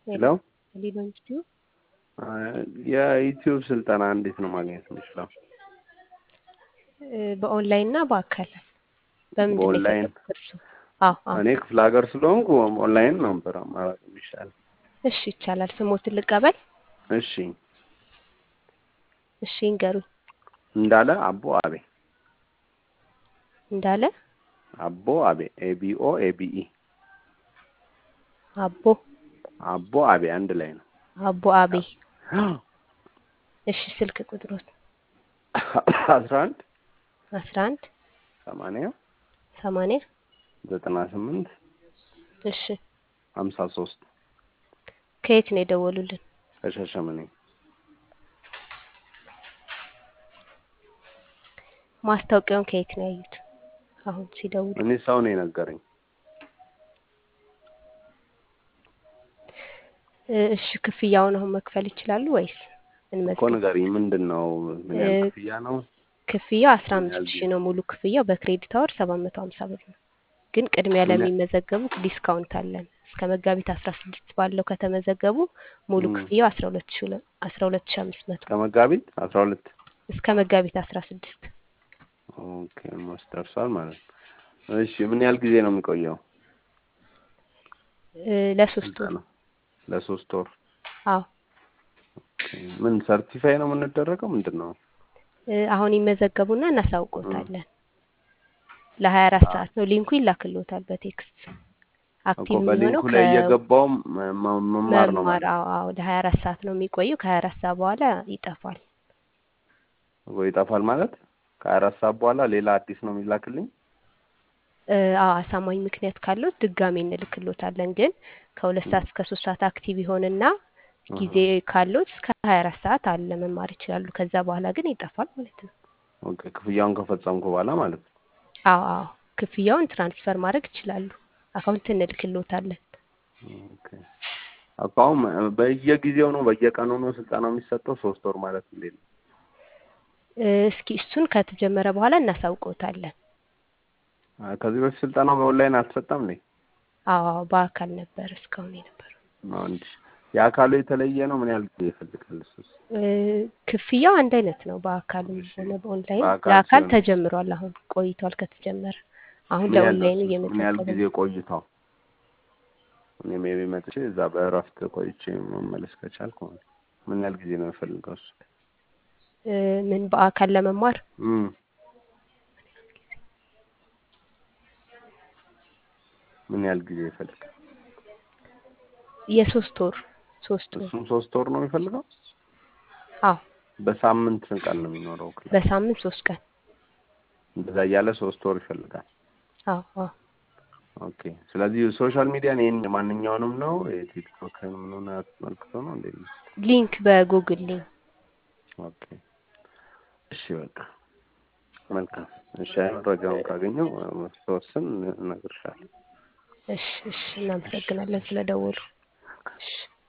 ሄሎ ሊሎ ኢንስቲትዩት የዩቲዩብ ስልጠና እንዴት ነው ማግኘት የምችለው? በኦንላይን እና በአካል በምንድን ነው በኦንላይን የፈለጉት እርስዎ? አዎ አዎ እኔ ክፍለ ሀገር ስለሆንኩ ኦንላይን ነበር አማራጭ የሚሻል። እሺ ይቻላል። ስሞትን ልቀበል? እሺ እሺ ይንገሩኝ። እንዳለ አቦ አቤ እንዳለ አቦ አቤ ኤቢኦ ኤቢኢ አቦ አቦ አቤ አንድ ላይ ነው። አቦ አቤ እሺ ስልክ ቁጥሮት አስራ አንድ አስራ አንድ ሰማንያ ሰማንያ ዘጠና ስምንት እሺ ሀምሳ ሶስት ከየት ነው የደወሉልን? ከሻሸመኔ ማስታወቂያውን ከየት ነው ያዩት? አሁን ሲደውሉ እኔ ሰው ነው የነገረኝ። እሺ ክፍያውን አሁን መክፈል ይችላሉ ወይስ እኮ እንመዝገብ? ንገሪኝ፣ ምንድን ነው ምን ያህል እ- ክፍያ ነው? ክፍያው አስራ ምን አምስት ያህል ሺህ ነው ሙሉ ክፍያው በክሬዲት አወር ሰባት መቶ ሀምሳ ብር ነው። ግን ቅድሚያ ምን ያ- ለሚመዘገቡ ዲስካውንት አለን። እስከ መጋቢት አስራ ስድስት ባለው ከተመዘገቡ ሙሉ ም፣ ክፍያው አስራ ሁለት ሺህ ሁለ- አስራ ሁለት ሺህ አምስት መቶ ከመጋቢት አስራ ሁለት እስከ መጋቢት አስራ ስድስት ኦኬ ሞስ ደርሷል ማለት ነው። እሺ ምን ያህል ጊዜ ነው የሚቆየው እ፣ ለሶስት ወር ስልጠና? ለሶስት ወር። አዎ ኦኬ። ምን ሰርቲፋይ ነው የምንደረገው? ምንድን ነው? እ፣ አሁን ይመዘገቡና ም፣ እናሳውቆታለን። ለሀያ አራት አ- ሰዓት ነው ሊንኩ ይላክልዎታል በቴክስት እኮ አክቲቭ በሊንኩ የሚሆነው ላይ እየገባው መ- መ- መማር ነው ከመማር ማለት አዎ አዎ ለሀያ አራት ሰዓት ነው የሚቆየው። ከሀያ አራት ሰዓት በኋላ ይጠፋል። ወይ ይጠፋል ማለት ከሀያ አራት ሰዓት በኋላ ሌላ አዲስ ነው የሚላክልኝ? እ፣ አዎ አሳማኝ ምክንያት ካለው ድጋሜ እንልክሎታለን። ግን ከሁለት ም፣ ሰዓት እስከ ሶስት ሰዓት አክቲቭ ይሆንና ጊዜ አሃ። ካለው እስከ ሀያ አራት ሰዓት አለ መማር ይችላሉ። ከዛ በኋላ ግን ይጠፋል ማለት ነው። ኦኬ ክፍያውን ከፈጸምኩ በኋላ ማለት ነው። አዎ አዎ ክፍያውን ትራንስፈር ማድረግ ይችላሉ። አካውንት እንልክሎታለን። ኦኬ አሁን በየጊዜው ነው በየቀኑ ነው ስልጠናው የሚሰጠው? ሶስት ወር ማለት እንዴት ነው? እ፣ እስኪ እሱን ከተጀመረ በኋላ እናሳውቀውታለን። አ፣ ከዚህ በፊት ስልጠናው በኦንላይን አልተሰጠም እንዴ? አዎ አዎ በአካል ነበር እስካሁን የነበረው። ነው እንጂ የአካሉ የተለየ ነው። ምን ያህል ጊዜ ይፈልጋል? እሱስ እ፣ ክፍያው አንድ አይነት ነው። በአካልም እሺ ሆነ በኦንላይን በአካል ለአካል ሲሆን ተጀምሯል። አሁን ቆይቷል ከተጀመረ። አሁን ምን ያህል ነው? ለኦንላይኑ እሱስ ምን ያህል እየመዘገበ ጊዜ ነው። ቆይታው? እኔ ሜቢ መጥቼ እዛ በእረፍት ቆይቼ መመለስ ከቻልኩ ምን ያህል ጊዜ ነው የሚፈልገው እሱ? እ፣ ምን በአካል ለመማር እም ምን ያህል ጊዜ ይፈልጋል? የሶስት ወር ሶስት ወር እሱም ሶስት ወር ነው የሚፈልገው? አዎ በሳምንት ቀን ነው የሚኖረው ክላስ? በሳምንት ሶስት ቀን እንደዛ እያለ ሶስት ወር ይፈልጋል። አዎ አዎ ኦኬ ስለዚህ ሶሻል ሚዲያን ይህን ማንኛውንም ነው የቲክቶክን ምኑን አስመልክቶ ነው እንዴ? ሊንክ በጉግል ሊንክ ኦኬ እሺ በቃ መልካም እሺ መረጃውን ካገኘው ተወስን እነግርሻለሁ። እሺ እሺ እናመሰግናለን ስለደወሉ እሺ